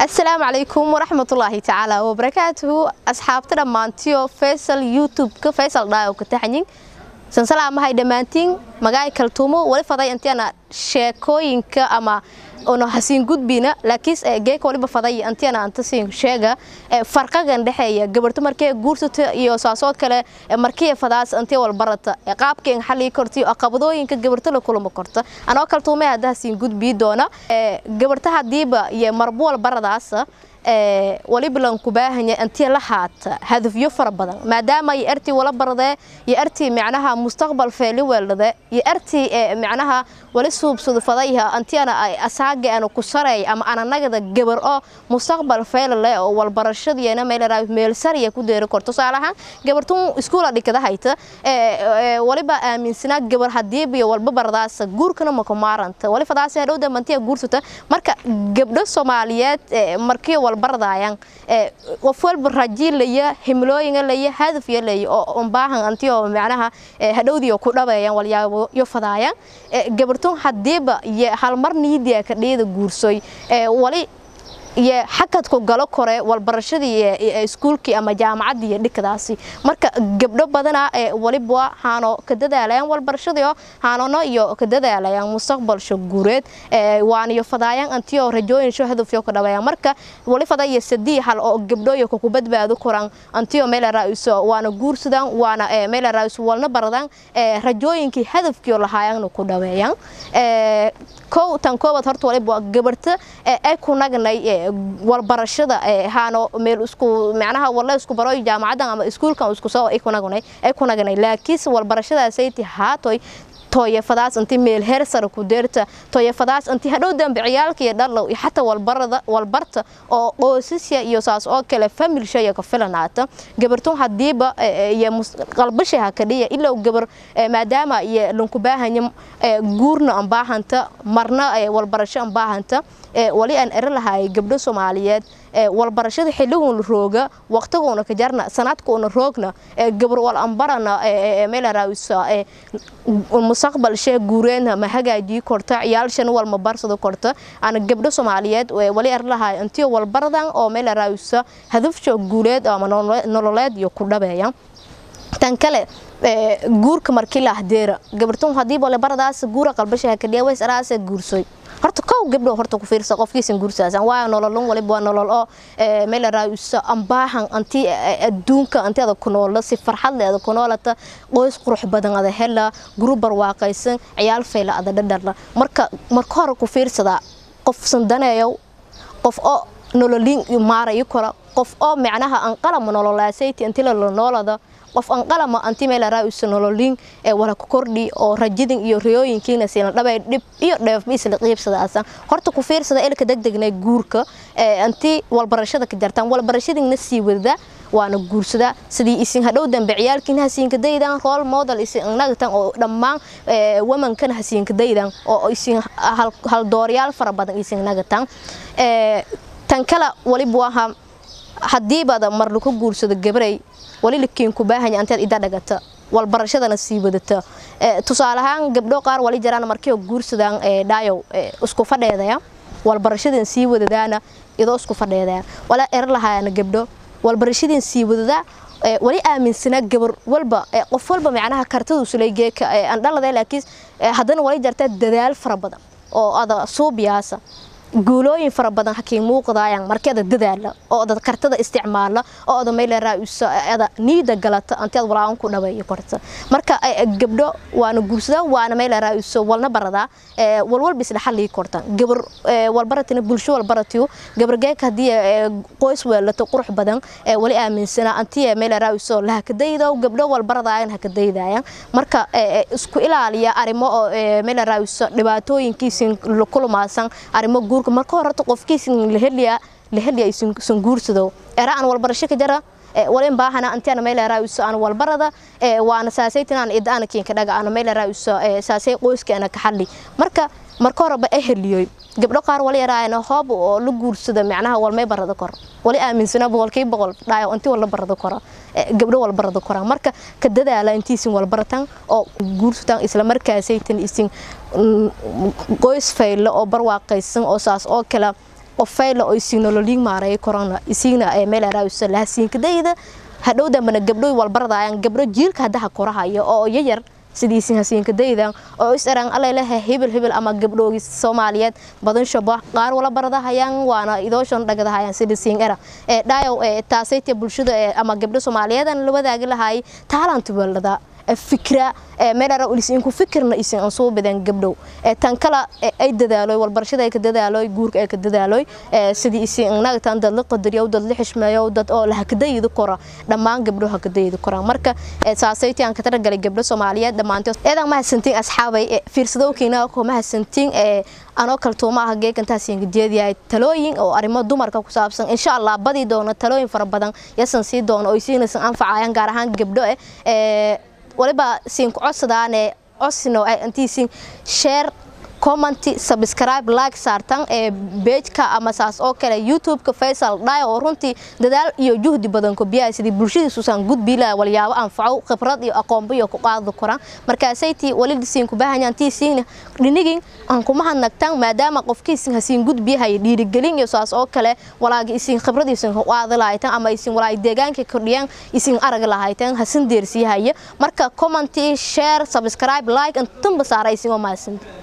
asalaamu calaykum waraxmatullaahi tacaala wabarakaatuhu asxaabta dhammaantiyo faysal youtube-ka faysal dhaayo ka taxanyin sansalaamahay dhammaantiin magaay kaltuumo wali faday antiana sheekooyinka ama ono hasiin gudbina laakiin geeka waliba faday antiana antasiin sheega farqagan dhexeeya gabarto markee guursata iyo saasood kale markii fadaas antii walbarata qaabkeen xallii korti aqabadooyinka gabarto la kulma korta anoo kaltuumay hadda hasiin gudbii doona gabarta hadiiba iyo marbu walbaradaasa waliba lanku baahanya intii la haata hadafyo fara badan maadaama iyo artii wala baradee iyo artii macnaha mustaqbal feeli weeldade iyo artii macnaha wali suubsado fadayha antiana ay asaaga ana ku sareey ama ananagada gabar oo mustaqbal feelale oo walbarashadiina meelaraay meel sariya ku deeri korto tusaalahaan gabartun iskuula dhikada hayta waliba aaminsanaa gabar hadiiba iyo walba baradaasa guurkana ma ku maaranta wali fadaasi hadhow dambantiya guursata marka gabdho soomaaliyeed markii walbaradayaan qof walba rajiilaya himlooyinga laya hadafya laya oo baahan antiyo macnaha hadhowdiyo ku dhabeeyaan walyaabo yo fadaayaan gabartun hadiiba iyo halmar niidiya ka dheeda guursoy wali iyo xakadku galo kore walbarashadii iskuulkii ama jaamacadii iyo dhikadaasi marka gabdho badana waliba haano ka dadaalayaan walbarashadii haanono iyo ka dadaalayaan mustaqbalsho guureed waan iyo fadaayaan antiyo rajooyin sho hadafyo ka dhabayaan marka wali fadaya sadii hal oo gabdhooyo ku badbaado koran antiyo meel raaiso waana guursadaan waana meel raaiso walna baradaan rajooyinkii hadafkii lahaayaan ku dhaweeyaan kow tan koobad horta waliba gabarta ay ku nagnay walbarashada haano meel isku macnaha walla isku baro jaamacadan ama iskuulkan isku soo ay ku nagnay ay ku nagnay laakiin walbarashadaasay haatoy tooyafadaas intii meel heer sare ku deerta tooyafadaas intii hadhow dambe ciyaalka iyo dhalow iyo xataa walbarada walbarta oo qoysasya iyo saas oo kale family shaya ka filanaata gabartun hadiiba iyo qalbashaha ka dhiya ilaa gabar maadaama iyo lanku baahanya guurna aan baahanta marna walbarasho aan baahanta wali aan eri lahay gabdho soomaaliyeed walbarashada xilligoona rooga waqtigoona ka jarna sanadkoona roogna gabar wal ambarana meelaraawisa mustaqbal shee guureena ma hagaajii korta ciyaalshan wal ma barsado korta ana gabdho soomaaliyeed wali eri lahay intii walbaradan oo meelaraawisa hadafsho guuleed ama nololeed iyo ku dhabeeya tan kale guurka markii la ahdeera gabartun hadii walibaradaas guura qalbashaha kadhiya ways araasa guursoy horta kow gabdho horta ku fiirsa qofkiisan guursaasan waa nololun waliba waa nolol oo meel raayusa ambaahan anti adduunka antiada ku noola si farxad leeda ku noolata qoys qurux badan ada hela group barwaaqaysan ciyaal fayla ada dhadharla marka marka hore ku fiirsada qof sandaneeyo qof oo nololin maarayo kora qof oo macnaha aan qalama nololaasayti inti la noolada qof aan qalama anti meel raayusa nololin ee wala ku kordhi oo rajadin iyo riyooyinkiina siina dhabay dhib iyo dheef isla qiibsadaasan horta ku fiirsada ilka degdegnay guurka ee anti walbarashada ka jartaan walbarashadina sii wada waana guursada sidii isin hadhow dambe ciyaalkiina hasiinka daydan role model isin nagtan oo dhammaan womankana hasiinka daydan oo isin hal dooryaal fara badan isin nagtan tan kala waliba waha hadiibada mar laku guursado gabaray wali lakiin ku baahanya anteed ida dhagata walbarashadana sii wadata tusaale ahaan gabdho qaar wali jaraan markii guursadaan dhaayow isku fadheedaya walbarashadan sii wadadaana idoo isku fadheedaya wala er lahaayana gabdho walbarashadan sii wadada wali aaminsanaa gabar walba qof walba macnaha kartadu sulaygeeka aan dhalada laakiin haddana wali jartaa dadaal fara badan oo ada suubiyaasa guulooyin fara badan hakiin muuqdaayaan markeeda dadaala oo ada kartada isticmaala oo ada meelaraada niida galata anteed walaawan ku dhabeeyo korta marka gabdho waana guursadaa waana meelaraaiso walna baradaa walwalba isla xallii kortan gabar walbaratina bulsho walbaratiyo gabargeeka haddii qoys weelato qurux badan wali aaminsana antii meelaraaiso lahakadaydo gabdho walbaradaayan hakadaydaayan marka isku ilaaliya arrimo oo meelaraaiso dhibaatooyinkiisin kulmaasan arrimo guurka marka hore horta qofkiisin la heliya la heliya isan guursado era aan walbarasho ka jara walin baahana antiana meel raayuso aan walbarada waana saasaytinaan idaan kiinka dhaga aan meel raayuso saasay qoyska ana ka xalli marka marka hore ba eheliyoy gabdho qaar wali yaraayna hoob oo la guursada macnaha walmay barada kor wali aaminsana boqolkiiba boqol dhaayo intii wala barada kora gabdho wal barada kora marka ka dadaala intiisin wal baratan oo guursataan isla markaasaytan isin qoys faylo oo barwaaqaysan oo saas oo kala qofayla oo isin nololiin maareey korona isigna ee meel araawisa lahasiinkadayda hadhow dambana gabdhoy walbaradayaan gabdho jiilka haddaha korahayo oo yayar sidiisin hasiinkadaydan oo is eraan alalehe hibil hibil ama gabdhoogi soomaaliyeed badan shabo qaar wala baradahayaan waana idooshan dhagadahayaan sidisiin era ee dhaayow ee taasayta bulshada ee ama gabdho soomaaliyeedan la wadaagi lahaay taalantu weelada fikra meelara isinku fikirna isin aan soo badan gabdhow tan kala ay dadaaloy walbarashada ay ka dadaaloy guurka ay ka dadaaloy sidii isin naagtan dad la qadariyo dad la xishmeeyo dad oo la hakadaydo kora dhammaan gabdho hakadaydo kora marka saasayti aan ka taragalay gabdho Soomaaliyeed dhamaantood eedan ma hasantiin asxaabay fiirsadowkiina ko ma hasantiin ee anoo kaltuumaha geegantaas ingidiyay talooyin oo arrimo dumarka ku saabsan insha Allah badi doona talooyin fara badan yasan sii doona oo isiinaysan anfacayaan gaar ahaan gabdho ee waliba siin ku codsadaane codsino ay intiisin share comment subscribe like saartan ee page-ka ama saas oo kale youtube-ka Faisal Dhaay oo runtii dadaal iyo juhdi badan ku biyaa sidii bulshadiisu san gudbi la walyaabo anfaco khibrad iyo aqoon iyo ku qaado koraan markaasayti walid siin ku baahanyan tiisiin dhinigin aan kuma hanagtan maadaama qofkiisin hasiin gudbi hay dhiirigelin iyo saas oo kale walaagi isin khibradiisan ku qaado laaytan ama isin walaay deegaanka kordhiyaan isin arag laaytan hasin deersiyahay marka comment share subscribe like intan basaaraysin oo maasan